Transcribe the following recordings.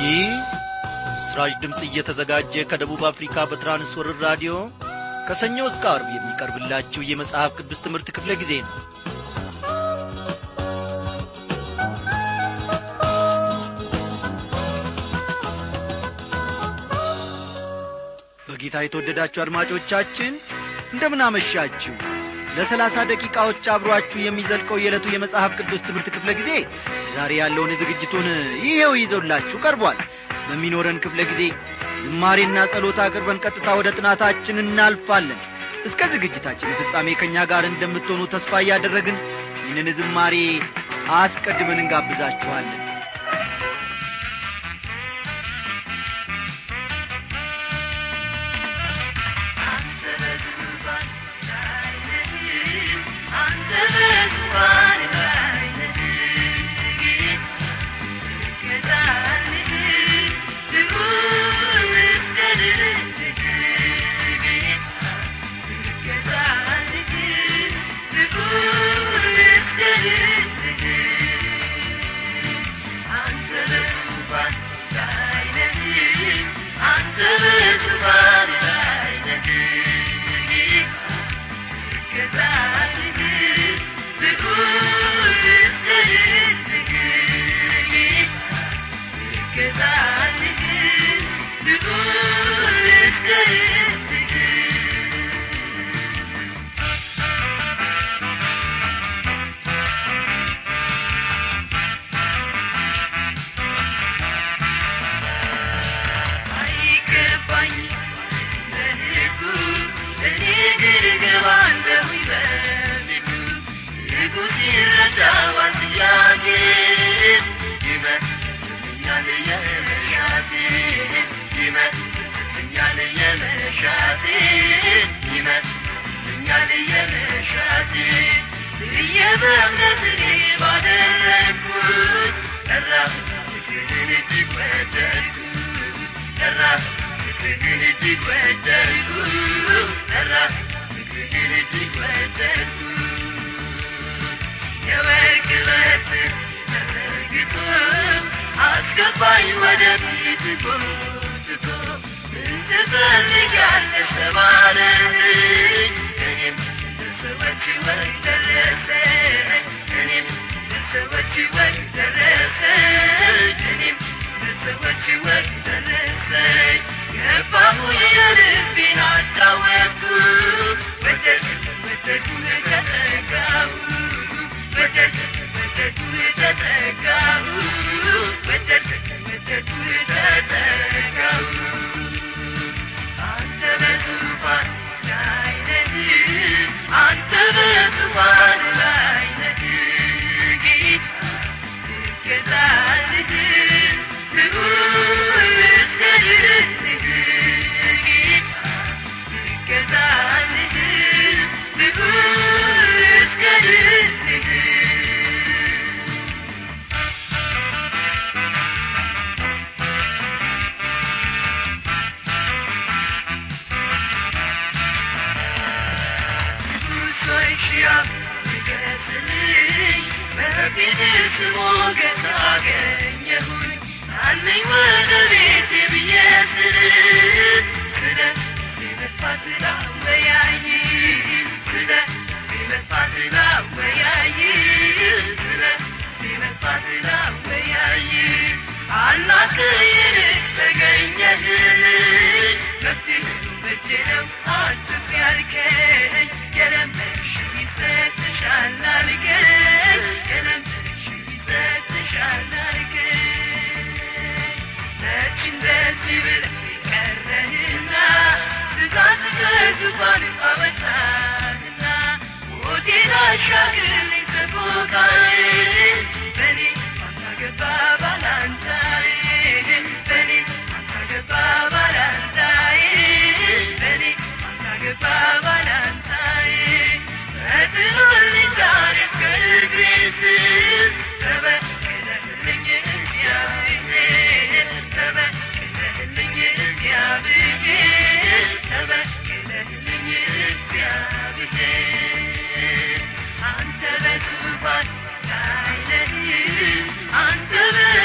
ይህ ምስራች ድምፅ እየተዘጋጀ ከደቡብ አፍሪካ በትራንስወርር ራዲዮ ከሰኞ እስከ አርብ የሚቀርብላችሁ የመጽሐፍ ቅዱስ ትምህርት ክፍለ ጊዜ ነው በጌታ የተወደዳችሁ አድማጮቻችን እንደምን አመሻችሁ ለሰላሳ ደቂቃዎች አብሯችሁ የሚዘልቀው የዕለቱ የመጽሐፍ ቅዱስ ትምህርት ክፍለ ጊዜ ዛሬ ያለውን ዝግጅቱን ይሄው ይዘውላችሁ ቀርቧል በሚኖረን ክፍለ ጊዜ ዝማሬና ጸሎት አቅርበን ቀጥታ ወደ ጥናታችን እናልፋለን እስከ ዝግጅታችን ፍጻሜ ከእኛ ጋር እንደምትሆኑ ተስፋ እያደረግን ይህንን ዝማሬ አስቀድመን እንጋብዛችኋለን አስገባኝ ወደ ፊት ጎትቶ ምን ትፈልጊያለሽ ተባለኝ እኔም ለሰዎች ወይ ደረሰ እኔም ለሰዎች ወይ ደረሰ እኔም ለሰዎች ወይ ደረሰ ገባሁ የልቤን አጫወትኩ ወደድ ወደዱ ተጠጋሁ ወደድ ወደዱ ተጠጋሁ ወደድ ወደዱ ተጠጋሁ አንተ በዙፋን ላይ ነህ አንተ በዙፋን ላይ ነህ ጌታ ትገዛልህ ልዑል እስከልህ ጌታ ትገዛልህ ልዑል እስከልህ ሞገስ አገኘሁኝ አለኝ ወደ ቤቴ ብዬ ስል ስለ ሲመጥፋት ላወያይ ስለ ሲመጥፋት ላወያይ ስለ ሲመጥፋት ላወያይ አናት ይልቅ ተገኘህልኝ መፍትሄ መቼ ነው አትፍ ያልከኝ የለመንሽው ይሰጥሻል አልከኝ የለመንሽው ይሰጥሻል አልከኝ መች እንደዚህ ብለህ ቀረህና ትእዛዝ ከዙፋን አወጣህና ሞቴን አሻግረኝ ሰቆቃዬ በኔ አታገባ ባላንጣዬ በኔ አታገባ ባላንጣዬ በኔ አታገባ ባላንጣዬ በጥሎልኝ ዛሬ እስከ እግሬ ስር ተበቀለልኝ እግዚአብሔር ተበቀለልኝ እግዚአብሔር ተበቀለልኝ እግዚአብሔር አንተ በዙፋን ላይ ነህ አንተ በ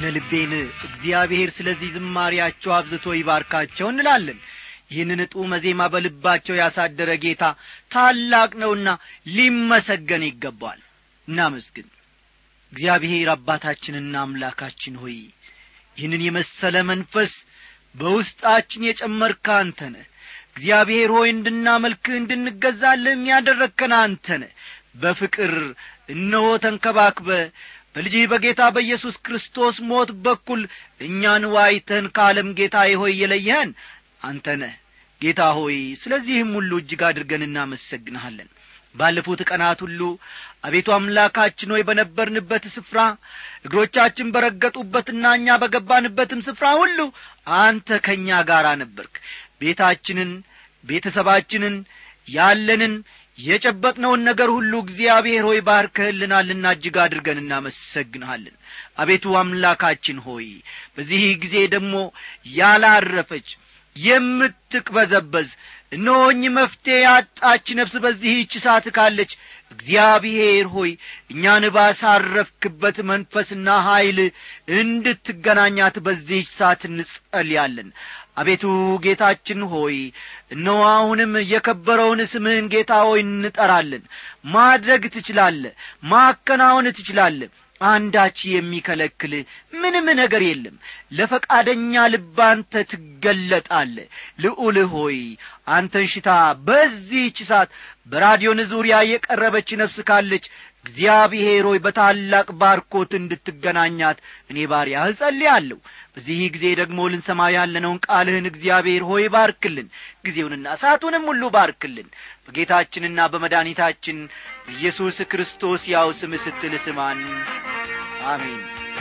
አይነ ልቤን እግዚአብሔር ስለዚህ ዝማሪያቸው አብዝቶ ይባርካቸው እንላለን ይህንን ጡመ ዜማ በልባቸው ያሳደረ ጌታ ታላቅ ነውና ሊመሰገን ይገባል እናመስግን እግዚአብሔር አባታችንና አምላካችን ሆይ ይህንን የመሰለ መንፈስ በውስጣችን የጨመርካ አንተ ነህ እግዚአብሔር ሆይ እንድናመልክህ እንድንገዛልህ የሚያደረግከን አንተ ነህ በፍቅር እነሆ ተንከባክበ በልጅህ በጌታ በኢየሱስ ክርስቶስ ሞት በኩል እኛን ዋይተን ከዓለም ጌታ ሆይ የለየህን አንተ ነህ ጌታ ሆይ ስለዚህም ሁሉ እጅግ አድርገን እናመሰግንሃለን ባለፉት ቀናት ሁሉ አቤቱ አምላካችን ሆይ በነበርንበት ስፍራ እግሮቻችን በረገጡበትና እኛ በገባንበትም ስፍራ ሁሉ አንተ ከእኛ ጋር ነበርክ ቤታችንን ቤተሰባችንን ያለንን የጨበጥነውን ነገር ሁሉ እግዚአብሔር ሆይ ባርከህልናልና እጅግ አድርገን እናመሰግንሃለን አቤቱ አምላካችን ሆይ በዚህ ጊዜ ደግሞ ያላረፈች የምትቅበዘበዝ እነሆኝ መፍትሔ ያጣች ነፍስ በዚህች ሰዓት ካለች እግዚአብሔር ሆይ እኛን ባሳረፍክበት መንፈስና ኀይል እንድትገናኛት በዚህች ሰዓት እንጸልያለን አቤቱ ጌታችን ሆይ እነሆ አሁንም የከበረውን ስምህን ጌታ ሆይ እንጠራለን ማድረግ ትችላለ ማከናወን ትችላለ አንዳች የሚከለክል ምንም ነገር የለም ለፈቃደኛ ልብ አንተ ትገለጣለ ልዑል ሆይ አንተን ሽታ በዚህች ሰዓት በራዲዮን ዙሪያ የቀረበች ነፍስ ካለች እግዚአብሔር ሆይ በታላቅ ባርኮት እንድትገናኛት እኔ ባሪያ እጸልያለሁ በዚህ ጊዜ ደግሞ ልንሰማ ያለነውን ቃልህን እግዚአብሔር ሆይ ባርክልን ጊዜውንና ሰዓቱንም ሁሉ ባርክልን በጌታችንና በመድኃኒታችን በኢየሱስ ክርስቶስ ያው ስም ስትል ስማን አሜን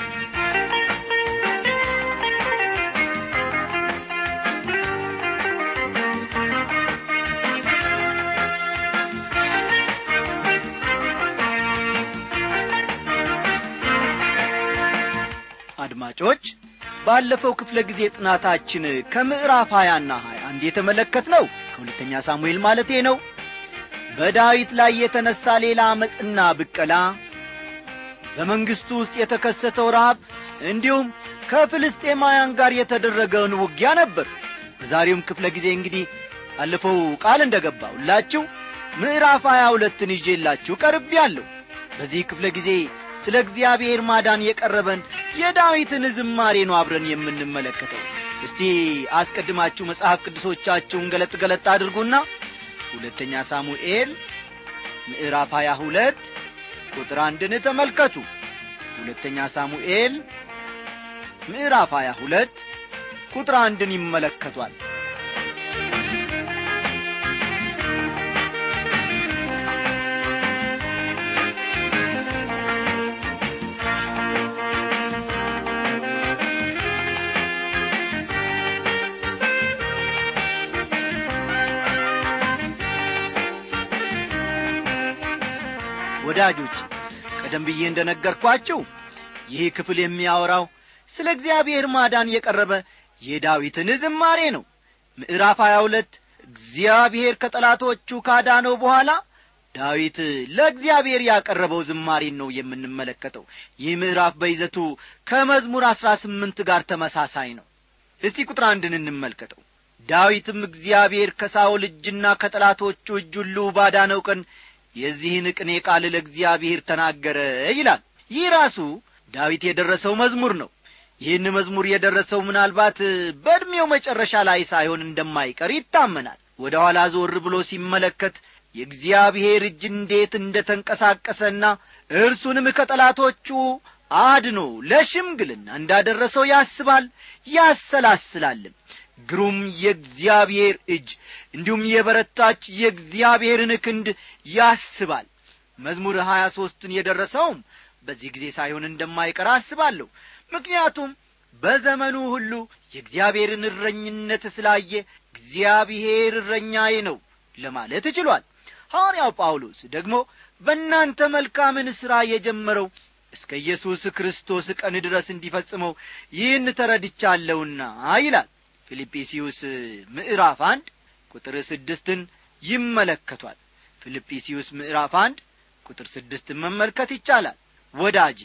አድማጮች ባለፈው ክፍለ ጊዜ ጥናታችን ከምዕራፍ ሀያና ሀያ አንድ የተመለከት ነው ከሁለተኛ ሳሙኤል ማለቴ ነው በዳዊት ላይ የተነሣ ሌላ አመፅና ብቀላ በመንግሥቱ ውስጥ የተከሰተው ረሃብ እንዲሁም ከፍልስጤማውያን ጋር የተደረገውን ውጊያ ነበር በዛሬውም ክፍለ ጊዜ እንግዲህ ባለፈው ቃል እንደ ገባሁላችሁ ምዕራፍ ሀያ ሁለትን ይዤላችሁ ቀርብ ያለሁ በዚህ ክፍለ ጊዜ ስለ እግዚአብሔር ማዳን የቀረበን የዳዊትን ዝማሬ ነው አብረን የምንመለከተው እስቲ አስቀድማችሁ መጽሐፍ ቅዱሶቻችሁን ገለጥ ገለጥ አድርጉና ሁለተኛ ሳሙኤል ምዕራፍ ሀያ ሁለት ቁጥር አንድን ተመልከቱ ሁለተኛ ሳሙኤል ምዕራፍ ሀያ ሁለት ቁጥር አንድን ይመለከቷል ወዳጆች ቀደም ብዬ እንደ ነገርኳችሁ ይህ ክፍል የሚያወራው ስለ እግዚአብሔር ማዳን የቀረበ የዳዊትን ዝማሬ ነው ምዕራፍ ሀያ ሁለት እግዚአብሔር ከጠላቶቹ ካዳነው በኋላ ዳዊት ለእግዚአብሔር ያቀረበው ዝማሬን ነው የምንመለከተው ይህ ምዕራፍ በይዘቱ ከመዝሙር አሥራ ስምንት ጋር ተመሳሳይ ነው እስቲ ቁጥር አንድን እንመልከተው ዳዊትም እግዚአብሔር ከሳውል እጅና ከጠላቶቹ እጅ ሁሉ ባዳነው ቀን የዚህን ቅኔ ቃል ለእግዚአብሔር ተናገረ ይላል ይህ ራሱ ዳዊት የደረሰው መዝሙር ነው ይህን መዝሙር የደረሰው ምናልባት በዕድሜው መጨረሻ ላይ ሳይሆን እንደማይቀር ይታመናል ወደ ኋላ ዞር ብሎ ሲመለከት የእግዚአብሔር እጅ እንዴት እንደ ተንቀሳቀሰና እርሱንም ከጠላቶቹ አድኖ ለሽምግልና እንዳደረሰው ያስባል ያሰላስላልም ግሩም የእግዚአብሔር እጅ እንዲሁም የበረታች የእግዚአብሔርን ክንድ ያስባል መዝሙር ሀያ ሦስትን የደረሰውም በዚህ ጊዜ ሳይሆን እንደማይቀር አስባለሁ ምክንያቱም በዘመኑ ሁሉ የእግዚአብሔርን እረኝነት ስላየ እግዚአብሔር እረኛዬ ነው ለማለት ችሏል ሐዋርያው ጳውሎስ ደግሞ በእናንተ መልካምን ሥራ የጀመረው እስከ ኢየሱስ ክርስቶስ ቀን ድረስ እንዲፈጽመው ይህን ተረድቻለሁና ይላል ፊልጵስዩስ ምዕራፍ አንድ ቁጥር ስድስትን ይመለከቷል ፊልጵስዩስ ምዕራፍ አንድ ቁጥር ስድስትን መመልከት ይቻላል ወዳጂ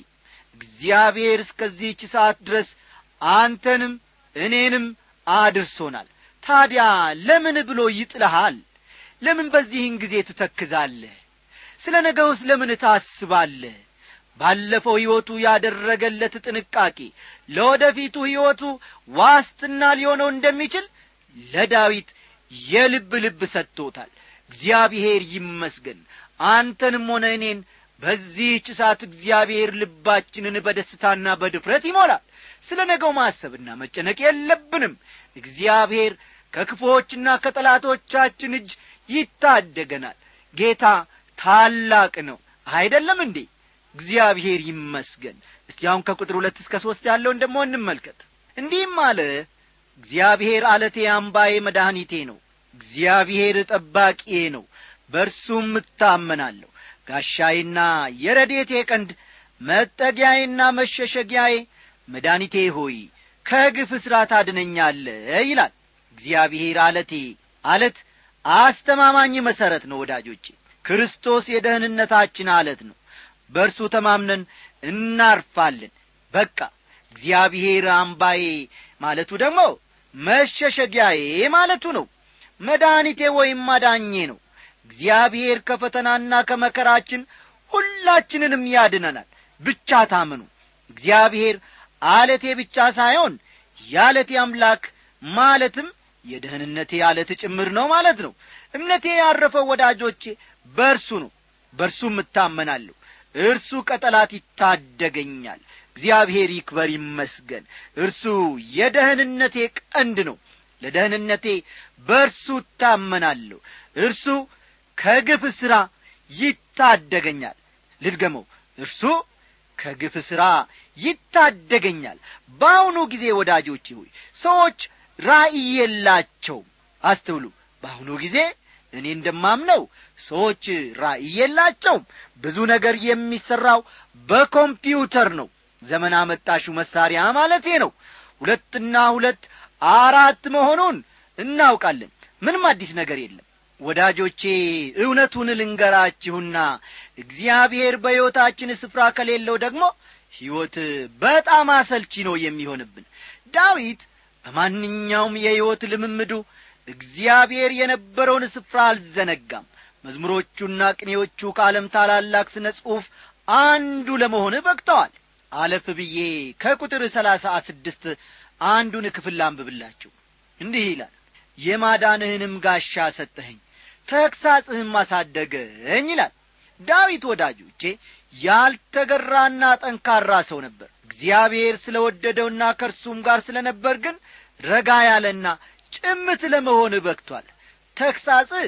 እግዚአብሔር እስከዚህች ሰዓት ድረስ አንተንም እኔንም አድርሶናል ታዲያ ለምን ብሎ ይጥልሃል ለምን በዚህን ጊዜ ትተክዛለህ ስለ ነገውስ ለምን ታስባለህ ባለፈው ሕይወቱ ያደረገለት ጥንቃቄ ለወደፊቱ ሕይወቱ ዋስትና ሊሆነው እንደሚችል ለዳዊት የልብ ልብ ሰጥቶታል እግዚአብሔር ይመስገን አንተንም ሆነ እኔን በዚህች ሰዓት እግዚአብሔር ልባችንን በደስታና በድፍረት ይሞላል ስለ ነገው ማሰብና መጨነቅ የለብንም እግዚአብሔር ከክፎችና ከጠላቶቻችን እጅ ይታደገናል ጌታ ታላቅ ነው አይደለም እንዴ እግዚአብሔር ይመስገን እስቲ አሁን ከቁጥር ሁለት እስከ ሦስት ያለውን ደሞ እንመልከት እንዲህም አለ እግዚአብሔር አለቴ አምባዬ መድኃኒቴ ነው እግዚአብሔር ጠባቂዬ ነው በእርሱም እታመናለሁ ጋሻዬና የረዴቴ ቀንድ መጠጊያዬና መሸሸጊያዬ መድኃኒቴ ሆይ ከግፍ እስራት አድነኛለ ይላል እግዚአብሔር አለቴ አለት አስተማማኝ መሠረት ነው ወዳጆቼ ክርስቶስ የደህንነታችን አለት ነው በእርሱ ተማምነን እናርፋለን በቃ እግዚአብሔር አምባዬ ማለቱ ደግሞ መሸሸጊያዬ ማለቱ ነው መድኃኒቴ ወይም ማዳኜ ነው እግዚአብሔር ከፈተናና ከመከራችን ሁላችንንም ያድነናል ብቻ ታምኑ እግዚአብሔር አለቴ ብቻ ሳይሆን የአለቴ አምላክ ማለትም የደህንነቴ አለት ጭምር ነው ማለት ነው እምነቴ ያረፈው ወዳጆቼ በእርሱ ነው በእርሱም እታመናለሁ እርሱ ከጠላት ይታደገኛል እግዚአብሔር ይክበር ይመስገን እርሱ የደህንነቴ ቀንድ ነው ለደህንነቴ በእርሱ እታመናለሁ እርሱ ከግፍ ሥራ ይታደገኛል ልድገመው እርሱ ከግፍ ሥራ ይታደገኛል በአሁኑ ጊዜ ወዳጆቼ ሆይ ሰዎች ራእይ የላቸውም አስተውሉ በአሁኑ ጊዜ እኔ እንደማምነው ሰዎች ራእይ የላቸውም ብዙ ነገር የሚሠራው በኮምፒውተር ነው ዘመን አመጣሹ መሳሪያ ማለቴ ነው ሁለትና ሁለት አራት መሆኑን እናውቃለን ምንም አዲስ ነገር የለም ወዳጆቼ እውነቱን ልንገራችሁና እግዚአብሔር በሕይወታችን ስፍራ ከሌለው ደግሞ ሕይወት በጣም አሰልቺ ነው የሚሆንብን ዳዊት በማንኛውም የሕይወት ልምምዱ እግዚአብሔር የነበረውን ስፍራ አልዘነጋም መዝሙሮቹና ቅኔዎቹ ከዓለም ታላላቅ ስነ ጽሑፍ አንዱ ለመሆን በቅተዋል አለፍ ብዬ ከቁጥር ሰላሳ ስድስት አንዱን ክፍል ላንብብላችሁ እንዲህ ይላል የማዳንህንም ጋሻ ሰጠኸኝ ተግሳጽህም አሳደገኝ ይላል ዳዊት ወዳጆቼ ያልተገራና ጠንካራ ሰው ነበር እግዚአብሔር ስለ ወደደውና ከእርሱም ጋር ስለ ነበር ግን ረጋ ያለና ጭምት ለመሆን በክቷል ተግሳጽህ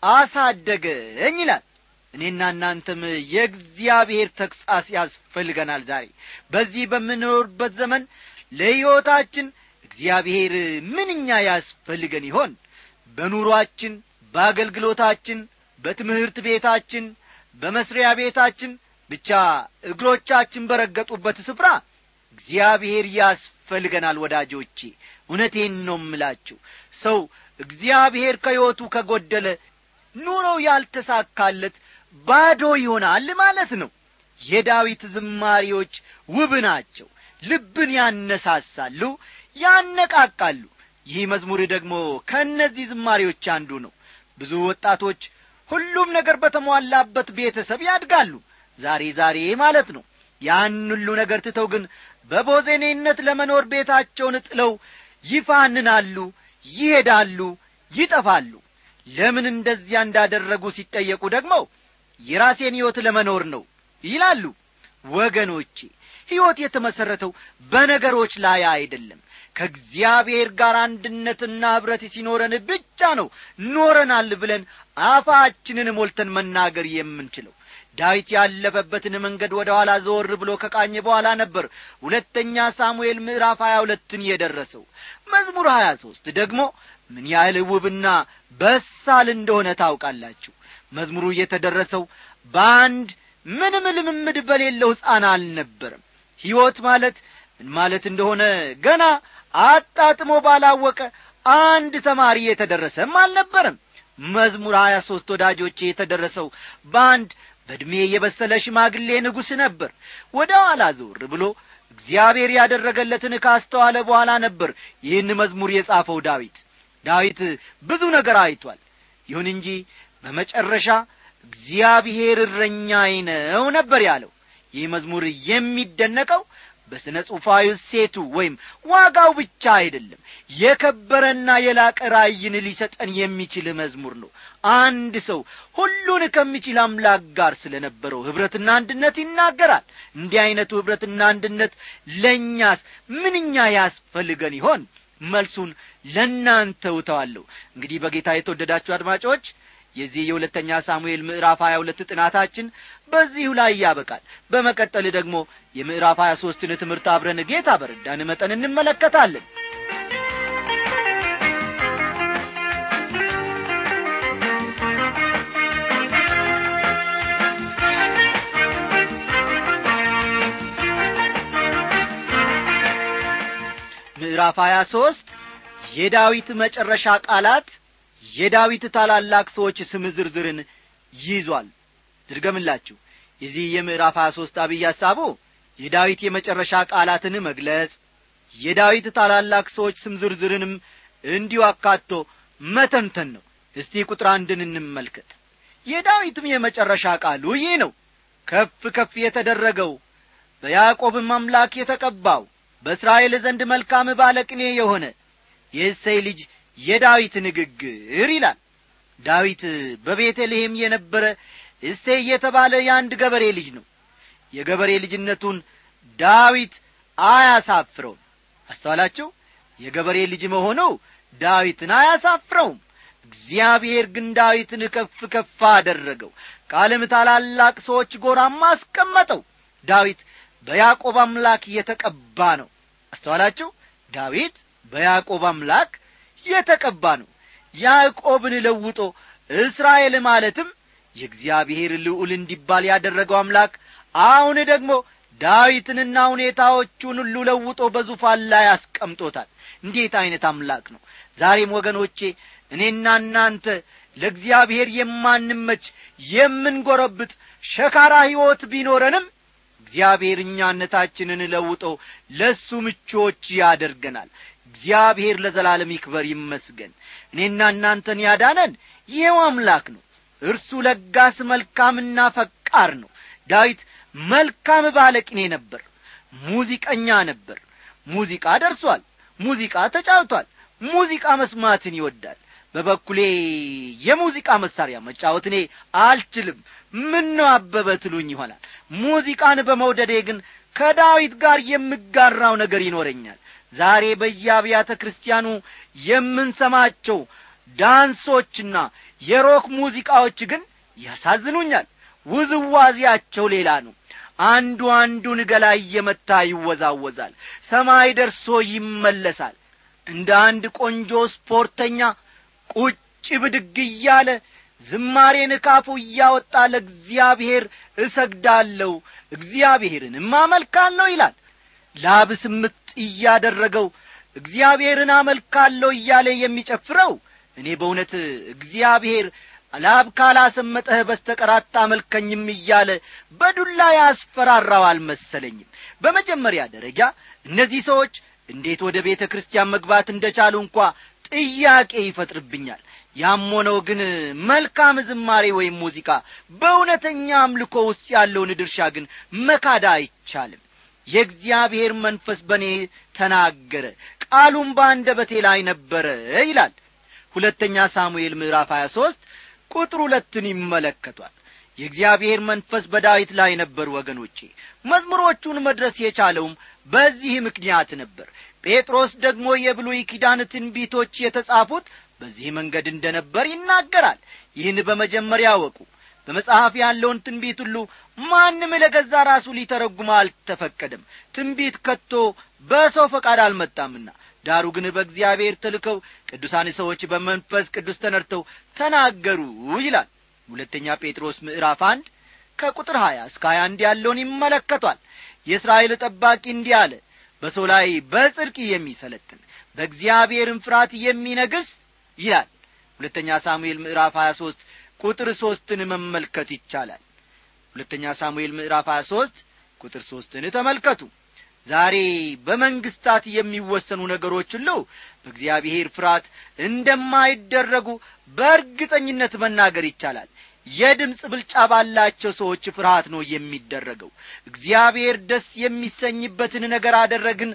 አሳደገኝ ይላል እኔና እናንተም የእግዚአብሔር ተግሣጽ ያስፈልገናል ዛሬ በዚህ በምንኖርበት ዘመን ለሕይወታችን እግዚአብሔር ምንኛ ያስፈልገን ይሆን በኑሮአችን በአገልግሎታችን በትምህርት ቤታችን በመስሪያ ቤታችን ብቻ እግሮቻችን በረገጡበት ስፍራ እግዚአብሔር ያስፈልገናል ወዳጆቼ እውነቴን ነው ምላችሁ ሰው እግዚአብሔር ከሕይወቱ ከጐደለ ኑሮው ያልተሳካለት ባዶ ይሆናል ማለት ነው የዳዊት ዝማሪዎች ውብ ናቸው ልብን ያነሳሳሉ ያነቃቃሉ ይህ መዝሙር ደግሞ ከእነዚህ ዝማሬዎች አንዱ ነው ብዙ ወጣቶች ሁሉም ነገር በተሟላበት ቤተሰብ ያድጋሉ ዛሬ ዛሬ ማለት ነው ያን ሁሉ ነገር ትተው ግን በቦዜኔነት ለመኖር ቤታቸውን ጥለው ይፋንናሉ ይሄዳሉ ይጠፋሉ ለምን እንደዚያ እንዳደረጉ ሲጠየቁ ደግሞ የራሴን ሕይወት ለመኖር ነው ይላሉ ወገኖቼ ሕይወት የተመሠረተው በነገሮች ላይ አይደለም ከእግዚአብሔር ጋር አንድነትና ኅብረት ሲኖረን ብቻ ነው ኖረናል ብለን አፋችንን ሞልተን መናገር የምንችለው ዳዊት ያለፈበትን መንገድ ወደ ኋላ ዘወር ብሎ ከቃኘ በኋላ ነበር ሁለተኛ ሳሙኤል ምዕራፍ ሀያ ሁለትን የደረሰው መዝሙር ሀያ ሦስት ደግሞ ምን ያህል ውብና በሳል እንደሆነ ታውቃላችሁ መዝሙሩ የተደረሰው በአንድ ምንም ልምምድ በሌለው ሕፃን አልነበረም ሕይወት ማለት ምን ማለት እንደሆነ ገና አጣጥሞ ባላወቀ አንድ ተማሪ የተደረሰም አልነበረም መዝሙር ሀያ ሦስት ወዳጆቼ የተደረሰው በአንድ በዕድሜ የበሰለ ሽማግሌ ንጉሥ ነበር ወደ ኋላ ዞር ብሎ እግዚአብሔር ያደረገለትን ካስተዋለ በኋላ ነበር ይህን መዝሙር የጻፈው ዳዊት ዳዊት ብዙ ነገር አይቷል ይሁን እንጂ በመጨረሻ እግዚአብሔር እረኛዬ ነው ነበር ያለው ይህ መዝሙር የሚደነቀው በሥነ ጽሑፋዊ ሴቱ ወይም ዋጋው ብቻ አይደለም የከበረና የላቀ ራእይን ሊሰጠን የሚችል መዝሙር ነው አንድ ሰው ሁሉን ከሚችል አምላክ ጋር ስለ ነበረው ኅብረትና አንድነት ይናገራል እንዲህ ዐይነቱ ኅብረትና አንድነት ለእኛስ ምንኛ ያስፈልገን ይሆን መልሱን ለእናንተ ውተዋለሁ እንግዲህ በጌታ የተወደዳችሁ አድማጮች የዚህ የሁለተኛ ሳሙኤል ምዕራፍ ሀያ ሁለት ጥናታችን በዚሁ ላይ ያበቃል በመቀጠል ደግሞ የምዕራፍ ሀያ ሦስትን ትምህርት አብረን ጌታ በረዳን መጠን እንመለከታለን ምዕራፍ ሀያ ሦስት የዳዊት መጨረሻ ቃላት የዳዊት ታላላቅ ሰዎች ስም ዝርዝርን ይዟል ድርገምላችሁ የዚህ የምዕራፍ ሀያ ሦስት አብይ ሐሳቡ የዳዊት የመጨረሻ ቃላትን መግለጽ የዳዊት ታላላቅ ሰዎች ስም ዝርዝርንም እንዲሁ አካቶ መተንተን ነው እስቲ ቁጥር አንድን እንመልከት የዳዊትም የመጨረሻ ቃሉ ይህ ነው ከፍ ከፍ የተደረገው በያዕቆብም አምላክ የተቀባው በእስራኤል ዘንድ መልካም ባለቅኔ የሆነ የእሰይ ልጅ የዳዊት ንግግር ይላል ዳዊት በቤተልሔም የነበረ እሴይ የተባለ የአንድ ገበሬ ልጅ ነው የገበሬ ልጅነቱን ዳዊት አያሳፍረውም አስተዋላችሁ የገበሬ ልጅ መሆኑ ዳዊትን አያሳፍረውም እግዚአብሔር ግን ዳዊትን ከፍ ከፍ አደረገው ከዓለም ታላላቅ ሰዎች ጎራም አስቀመጠው ዳዊት በያዕቆብ አምላክ የተቀባ ነው አስተዋላችሁ ዳዊት በያዕቆብ አምላክ የተቀባ ነው ያዕቆብን ለውጦ እስራኤል ማለትም የእግዚአብሔር ልዑል እንዲባል ያደረገው አምላክ አሁን ደግሞ ዳዊትንና ሁኔታዎቹን ሁሉ ለውጦ በዙፋን ላይ አስቀምጦታል እንዴት ዐይነት አምላክ ነው ዛሬም ወገኖቼ እኔና እናንተ ለእግዚአብሔር የማንመች የምንጐረብጥ ሸካራ ሕይወት ቢኖረንም እግዚአብሔር እኛነታችንን ለውጦ ለእሱ ምቾች ያደርገናል እግዚአብሔር ለዘላለም ይክበር ይመስገን እኔና እናንተን ያዳነን ይኸው አምላክ ነው እርሱ ለጋስ መልካምና ፈቃር ነው ዳዊት መልካም ባለቅኔ ነበር ሙዚቀኛ ነበር ሙዚቃ ደርሷል ሙዚቃ ተጫውቷል ሙዚቃ መስማትን ይወዳል በበኩሌ የሙዚቃ መሳሪያ መጫወት እኔ አልችልም ምን ነው አበበ ትሉኝ ይሆናል ሙዚቃን በመውደዴ ግን ከዳዊት ጋር የምጋራው ነገር ይኖረኛል ዛሬ በየአብያተ ክርስቲያኑ የምንሰማቸው ዳንሶችና የሮክ ሙዚቃዎች ግን ያሳዝኑኛል ውዝዋዜያቸው ሌላ ነው አንዱ አንዱን ገላ እየመታ ይወዛወዛል ሰማይ ደርሶ ይመለሳል እንደ አንድ ቆንጆ ስፖርተኛ ቁጭ ብድግ እያለ ዝማሬን ካፉ እያወጣ ለእግዚአብሔር እሰግዳለሁ እግዚአብሔርንም አመልካለሁ ይላል ላብ ስምጥ እያደረገው እግዚአብሔርን አመልካለሁ እያለ የሚጨፍረው እኔ በእውነት እግዚአብሔር ላብ ካላሰመጠህ በስተቀር አታመልከኝም እያለ በዱላ ያስፈራራው አልመሰለኝም በመጀመሪያ ደረጃ እነዚህ ሰዎች እንዴት ወደ ቤተ ክርስቲያን መግባት እንደቻሉ እንኳ ጥያቄ ይፈጥርብኛል ያም ሆነው ግን መልካም ዝማሬ ወይም ሙዚቃ በእውነተኛ አምልኮ ውስጥ ያለውን ድርሻ ግን መካዳ አይቻልም የእግዚአብሔር መንፈስ በእኔ ተናገረ ቃሉም በአንደበቴ ላይ ነበረ ይላል ሁለተኛ ሳሙኤል ምዕራፍ 23 ቁጥር ሁለትን ይመለከቷል የእግዚአብሔር መንፈስ በዳዊት ላይ ነበር ወገኖቼ መዝሙሮቹን መድረስ የቻለውም በዚህ ምክንያት ነበር ጴጥሮስ ደግሞ የብሉይ ኪዳን ትንቢቶች የተጻፉት በዚህ መንገድ እንደ ነበር ይናገራል ይህን በመጀመሪያ አወቁ በመጽሐፍ ያለውን ትንቢት ሁሉ ማንም ለገዛ ራሱ ሊተረጉም አልተፈቀደም ትንቢት ከቶ በሰው ፈቃድ አልመጣምና ዳሩ ግን በእግዚአብሔር ተልከው ቅዱሳን ሰዎች በመንፈስ ቅዱስ ተነድተው ተናገሩ ይላል ሁለተኛ ጴጥሮስ ምዕራፍ አንድ ከቁጥር ሀያ እስከ ሀያ አንድ ያለውን ይመለከቷል የእስራኤል ጠባቂ እንዲህ አለ በሰው ላይ በጽድቅ የሚሰለጥን በእግዚአብሔርም ፍርሃት የሚነግስ ይላል ሁለተኛ ሳሙኤል ምዕራፍ ሀያ ሦስት ቁጥር ሦስትን መመልከት ይቻላል ሁለተኛ ሳሙኤል ምዕራፍ 23 ቁጥር ሦስትን ተመልከቱ ዛሬ በመንግስታት የሚወሰኑ ነገሮች ሁሉ በእግዚአብሔር ፍርሃት እንደማይደረጉ በእርግጠኝነት መናገር ይቻላል የድምፅ ብልጫ ባላቸው ሰዎች ፍርሃት ነው የሚደረገው እግዚአብሔር ደስ የሚሰኝበትን ነገር አደረግን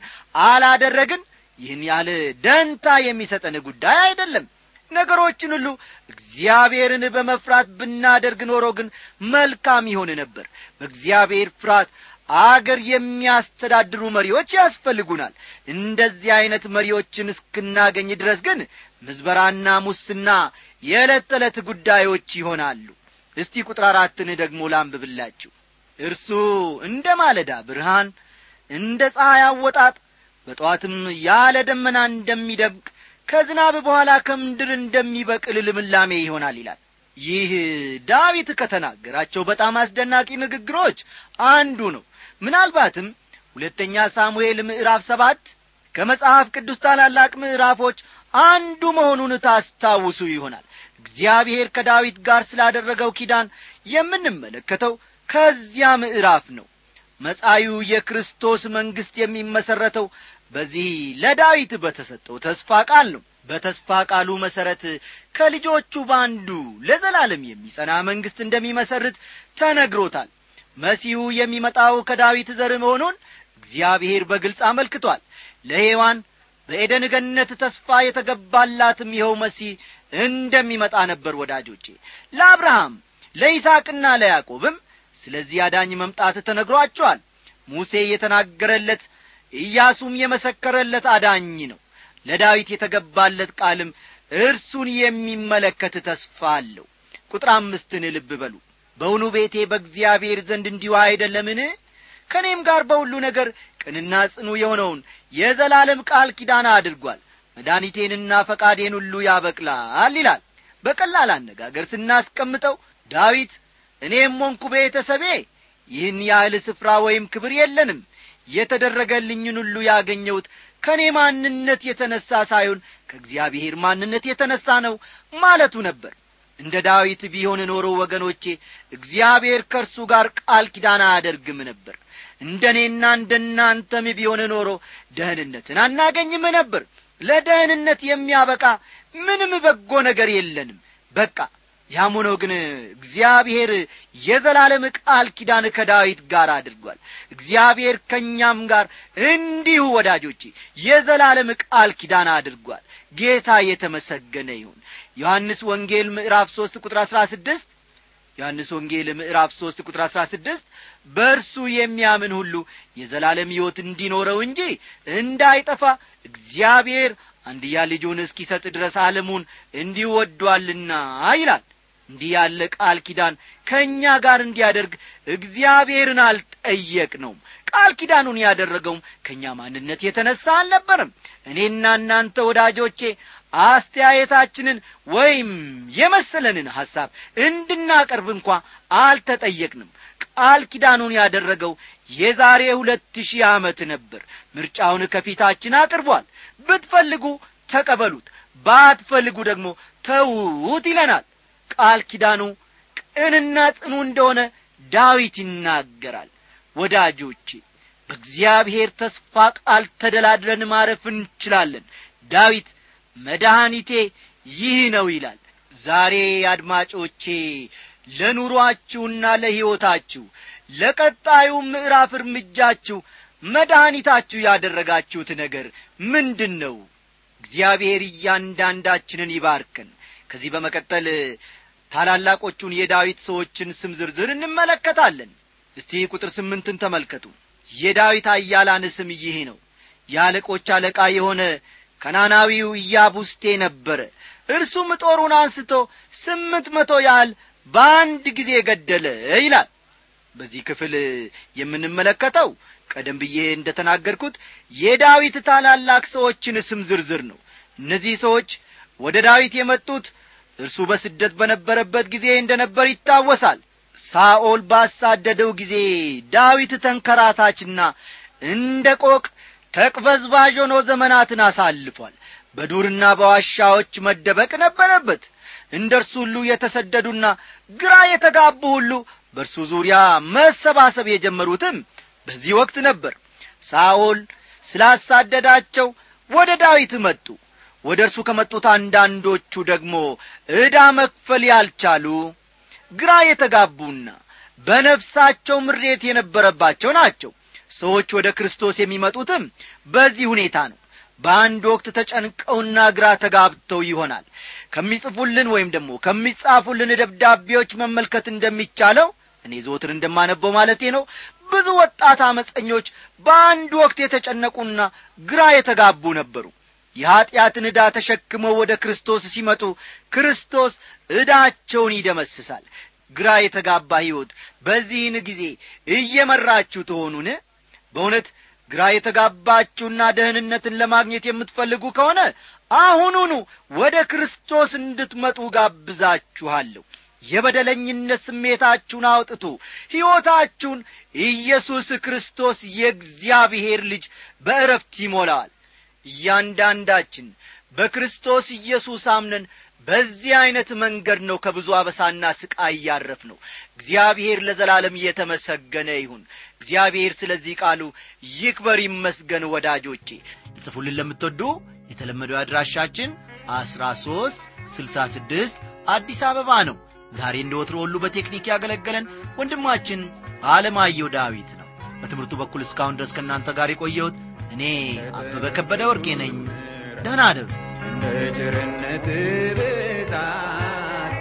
አላደረግን ይህን ያህል ደንታ የሚሰጠን ጉዳይ አይደለም ነገሮችን ሁሉ እግዚአብሔርን በመፍራት ብናደርግ ኖሮ ግን መልካም ይሆን ነበር በእግዚአብሔር ፍርሃት አገር የሚያስተዳድሩ መሪዎች ያስፈልጉናል እንደዚህ ዐይነት መሪዎችን እስክናገኝ ድረስ ግን ምዝበራና ሙስና የዕለት ተዕለት ጉዳዮች ይሆናሉ እስቲ ቁጥር አራትን ደግሞ ላንብብላችሁ እርሱ እንደ ማለዳ ብርሃን እንደ ፀሐይ አወጣጥ በጠዋትም ያለ ደመና እንደሚደብቅ ከዝናብ በኋላ ከምድር እንደሚበቅል ልምላሜ ይሆናል ይላል ይህ ዳዊት ከተናገራቸው በጣም አስደናቂ ንግግሮች አንዱ ነው ምናልባትም ሁለተኛ ሳሙኤል ምዕራፍ ሰባት ከመጽሐፍ ቅዱስ ታላላቅ ምዕራፎች አንዱ መሆኑን ታስታውሱ ይሆናል እግዚአብሔር ከዳዊት ጋር ስላደረገው ኪዳን የምንመለከተው ከዚያ ምዕራፍ ነው መጻዩ የክርስቶስ መንግሥት የሚመሠረተው በዚህ ለዳዊት በተሰጠው ተስፋ ቃል ነው በተስፋ ቃሉ መሠረት ከልጆቹ በአንዱ ለዘላለም የሚጸና መንግሥት እንደሚመሰርት ተነግሮታል መሲሁ የሚመጣው ከዳዊት ዘር መሆኑን እግዚአብሔር በግልጽ አመልክቷል ለሔዋን በኤደን ገነት ተስፋ የተገባላትም ይኸው መሲህ እንደሚመጣ ነበር ወዳጆቼ ለአብርሃም ለይስሐቅና ለያዕቆብም ስለዚህ አዳኝ መምጣት ተነግሯቸዋል ሙሴ የተናገረለት ኢያሱም የመሰከረለት አዳኝ ነው ለዳዊት የተገባለት ቃልም እርሱን የሚመለከት ተስፋ አለው ቁጥር አምስትን ልብ በሉ በውኑ ቤቴ በእግዚአብሔር ዘንድ እንዲሁ አይደለምን ከእኔም ጋር በሁሉ ነገር ቅንና ጽኑ የሆነውን የዘላለም ቃል ኪዳን አድርጓል መድኃኒቴንና ፈቃዴን ሁሉ ያበቅላል ይላል በቀላል አነጋገር ስናስቀምጠው ዳዊት እኔም ሞንኩ ቤተሰቤ ይህን ያህል ስፍራ ወይም ክብር የለንም የተደረገልኝን ሁሉ ያገኘሁት ከእኔ ማንነት የተነሣ ሳይሆን ከእግዚአብሔር ማንነት የተነሣ ነው ማለቱ ነበር እንደ ዳዊት ቢሆን ኖሮ ወገኖቼ እግዚአብሔር ከእርሱ ጋር ቃል ኪዳን አያደርግም ነበር እንደ እኔና እንደ እናንተም ቢሆን ኖሮ ደህንነትን አናገኝም ነበር ለደህንነት የሚያበቃ ምንም በጎ ነገር የለንም በቃ ያም ሆኖ ግን እግዚአብሔር የዘላለም ቃል ኪዳን ከዳዊት ጋር አድርጓል እግዚአብሔር ከእኛም ጋር እንዲሁ ወዳጆቼ የዘላለም ቃል ኪዳን አድርጓል ጌታ የተመሰገነ ይሁን ዮሐንስ ወንጌል ምዕራፍ ሦስት ቁጥር አሥራ ስድስት ዮሐንስ ወንጌል ምዕራፍ ሦስት ቁጥር አሥራ ስድስት በእርሱ የሚያምን ሁሉ የዘላለም ሕይወት እንዲኖረው እንጂ እንዳይጠፋ እግዚአብሔር አንድያ ልጁን እስኪሰጥ ድረስ ዓለሙን እንዲሁ ወዷልና ይላል እንዲህ ያለ ቃል ኪዳን ከእኛ ጋር እንዲያደርግ እግዚአብሔርን አልጠየቅ ነውም ቃል ኪዳኑን ያደረገውም ከእኛ ማንነት የተነሣ አልነበርም እኔና እናንተ ወዳጆቼ አስተያየታችንን ወይም የመሰለንን ሐሳብ እንድናቀርብ እንኳ አልተጠየቅንም ቃል ኪዳኑን ያደረገው የዛሬ ሁለት ሺህ ዓመት ነበር ምርጫውን ከፊታችን አቅርቧል ብትፈልጉ ተቀበሉት ባትፈልጉ ደግሞ ተዉት ይለናል ቃል ኪዳኑ ቅንና ጽኑ እንደሆነ ዳዊት ይናገራል ወዳጆቼ በእግዚአብሔር ተስፋ ቃል ተደላድለን ማረፍ እንችላለን ዳዊት መድኃኒቴ ይህ ነው ይላል ዛሬ አድማጮቼ ለኑሮአችሁና ለሕይወታችሁ ለቀጣዩ ምዕራፍ እርምጃችሁ መድኃኒታችሁ ያደረጋችሁት ነገር ምንድን ነው እግዚአብሔር እያንዳንዳችንን ይባርከን ከዚህ በመቀጠል ታላላቆቹን የዳዊት ሰዎችን ስም ዝርዝር እንመለከታለን እስቲ ቁጥር ስምንትን ተመልከቱ የዳዊት አያላን ስም ይህ ነው የአለቆች አለቃ የሆነ ከናናዊው ኢያቡስቴ ነበረ እርሱም ጦሩን አንስቶ ስምንት መቶ ያህል በአንድ ጊዜ ገደለ ይላል በዚህ ክፍል የምንመለከተው ቀደም ብዬ እንደ ተናገርኩት የዳዊት ታላላቅ ሰዎችን ስም ዝርዝር ነው እነዚህ ሰዎች ወደ ዳዊት የመጡት እርሱ በስደት በነበረበት ጊዜ እንደ ነበር ይታወሳል ሳኦል ባሳደደው ጊዜ ዳዊት ተንከራታችና እንደ ቆቅ ተቅበዝባዥ ሆኖ ዘመናትን አሳልፏል በዱርና በዋሻዎች መደበቅ ነበረበት እንደ እርሱ ሁሉ የተሰደዱና ግራ የተጋቡ ሁሉ በእርሱ ዙሪያ መሰባሰብ የጀመሩትም በዚህ ወቅት ነበር ሳኦል ስላሳደዳቸው ወደ ዳዊት መጡ ወደ እርሱ ከመጡት አንዳንዶቹ ደግሞ ዕዳ መክፈል ያልቻሉ ግራ የተጋቡና በነፍሳቸው ምሬት የነበረባቸው ናቸው ሰዎች ወደ ክርስቶስ የሚመጡትም በዚህ ሁኔታ ነው በአንድ ወቅት ተጨንቀውና ግራ ተጋብተው ይሆናል ከሚጽፉልን ወይም ደግሞ ከሚጻፉልን ደብዳቤዎች መመልከት እንደሚቻለው እኔ ዘወትር እንደማነበው ማለቴ ነው ብዙ ወጣት አመፀኞች በአንድ ወቅት የተጨነቁና ግራ የተጋቡ ነበሩ የኀጢአትን ዕዳ ተሸክመው ወደ ክርስቶስ ሲመጡ ክርስቶስ ዕዳቸውን ይደመስሳል ግራ የተጋባ ሕይወት በዚህን ጊዜ እየመራችሁ ትሆኑን በእውነት ግራ የተጋባችሁና ደህንነትን ለማግኘት የምትፈልጉ ከሆነ አሁኑኑ ወደ ክርስቶስ እንድትመጡ ጋብዛችኋለሁ የበደለኝነት ስሜታችሁን አውጥቱ ሕይወታችሁን ኢየሱስ ክርስቶስ የእግዚአብሔር ልጅ በእረፍት ይሞላዋል እያንዳንዳችን በክርስቶስ ኢየሱስ አምነን በዚህ ዐይነት መንገድ ነው ከብዙ አበሳና ስቃይ እያረፍ ነው እግዚአብሔር ለዘላለም እየተመሰገነ ይሁን እግዚአብሔር ስለዚህ ቃሉ ይክበር ይመስገን ወዳጆቼ ጽፉልን ለምትወዱ የተለመደው አድራሻችን አስራ ሦስት ስልሳ ስድስት አዲስ አበባ ነው ዛሬ እንደ ወትሮ ሁሉ በቴክኒክ ያገለገለን ወንድማችን አለማየሁ ዳዊት ነው በትምህርቱ በኩል እስካሁን ድረስ ከእናንተ ጋር የቆየሁት እኔ አበበ ከበደ ወርቄ ነኝ ደህና አደሩ እንደ ቸርነት ብዛት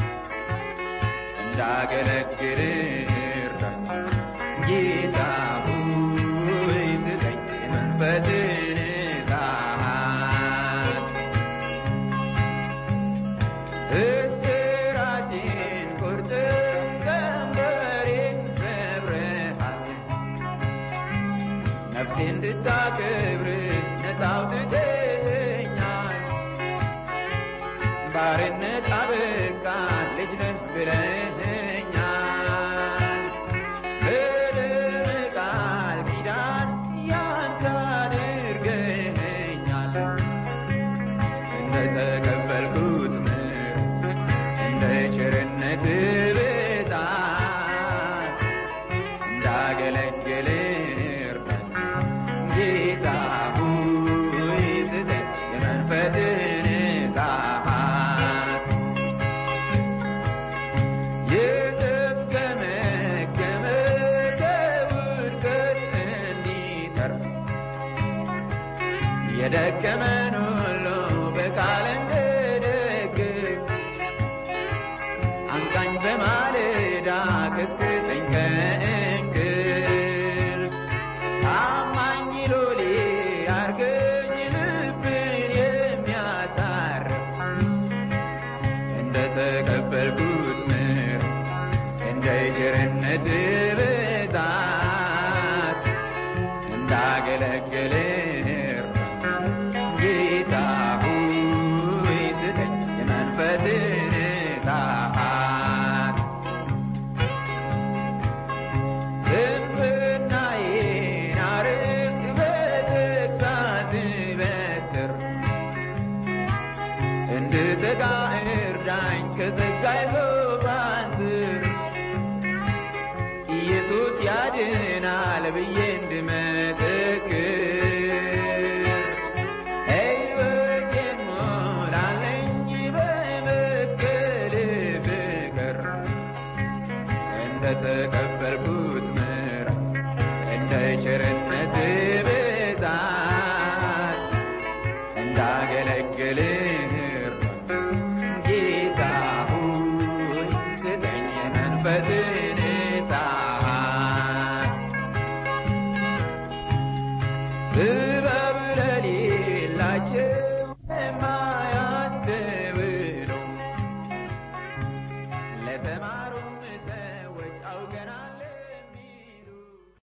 እንዳገለግል እርዳኝ ጌታ ሆይ ስጠኝ የመንፈስን እሳት እስራቴን ቁርጥም ቀንበሬን ሰብረሃል ነፍሴ እንድታከብር ነፃ አውጥተኸኛል ባርነት አበቃ ልጅ ነህ ብለኸኛል በደም ቃል ኪዳን ያንተ አድርገኸኛል እንደ ተቀበልኩት ምርት እንደ ቸርነት ብዛት እንዳገለግል እርዳኝ ጌታ ሆይ ስጠኝ የመንፈስን እሳት የተፍገመገመ ከውድቀት እንዲተርፍ የደከመን ሁሉ በቃል እንድደግፍ አንቃኝ በማለዳ ቀስቅሰኝ ከእንቅልፍ ታማኝ ሎሌ አርገኝ ልብን የሚያሳርፍ እንደ ተቀበልኩት ምሕረት እንደ ቸርነት ብዛት እንዳገለግል ጌታ ሆይ ስጠኝ የመንፈስን እሳት ስንፍናዬን አርቅ በተግሣጽ በትር እንድተጋ እርዳኝ ከጸጋዬ ዙፋን ስር ኢየሱስ ያድናል ብዬ እንድመሰክር ሕይወቴን ሞላለኝ በመስቀል ፍቅር እንደ ተቀበልኩት ምሕረት እንደ ቸርነት